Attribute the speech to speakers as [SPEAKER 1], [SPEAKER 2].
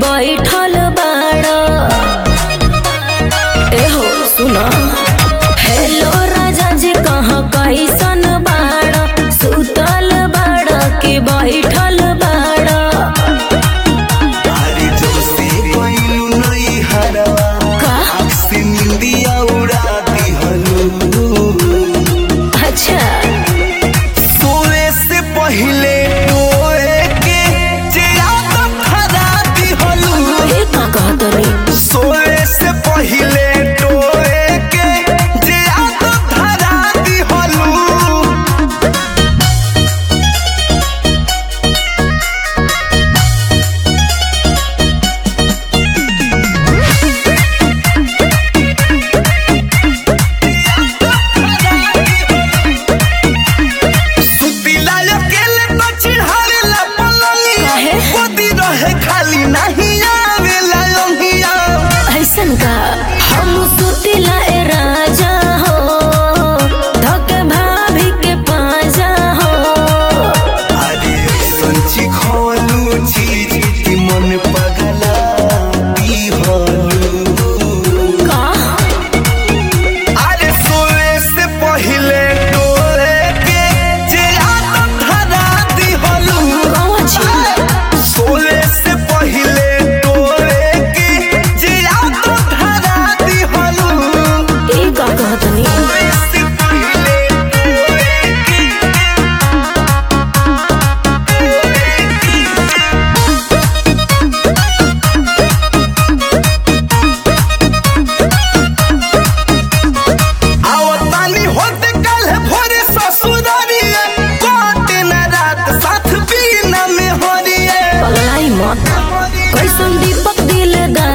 [SPEAKER 1] बैठल बाड़ एहो सुना हेलो राजा जी कहाँ कैसन बाड़ सुतल बाड़ कि बैठल बाड़
[SPEAKER 2] अरे जोसे कोइलू नई हरवा
[SPEAKER 1] का
[SPEAKER 2] आँख से निंदिया उड़ा दिहलू
[SPEAKER 1] अच्छा
[SPEAKER 2] सोए से पहले टोए के चिराग धरा दिहलू
[SPEAKER 1] ये का कहतनी
[SPEAKER 2] सोए से पहले टोए के चिराग धरा दिहलू सुतिला अकेले तो चिढ़ावेला पलंगिया
[SPEAKER 1] काहे?
[SPEAKER 2] गोदी रहे खाली नहीं आवेला योगिया
[SPEAKER 1] ऐसन का हम सुतिला ए राजा हो धके भाभी के पाजा हो
[SPEAKER 2] अरे संची खोलू चीज की मन पगला दिहलू
[SPEAKER 1] का
[SPEAKER 2] अरे सोए से पहले डोरे के चिराग धरा दिहलू
[SPEAKER 1] कौन छी
[SPEAKER 2] सोए से पहले डोरे के चिराग धरा दिहलू
[SPEAKER 1] ई का कहतनी
[SPEAKER 2] सोए से पहले डोरे के आवतानी होते कल भोरे ससुरारिए कोटे न रात साथ बीना में होरिए
[SPEAKER 1] पगलाई मत कैसन दीपक दिलदार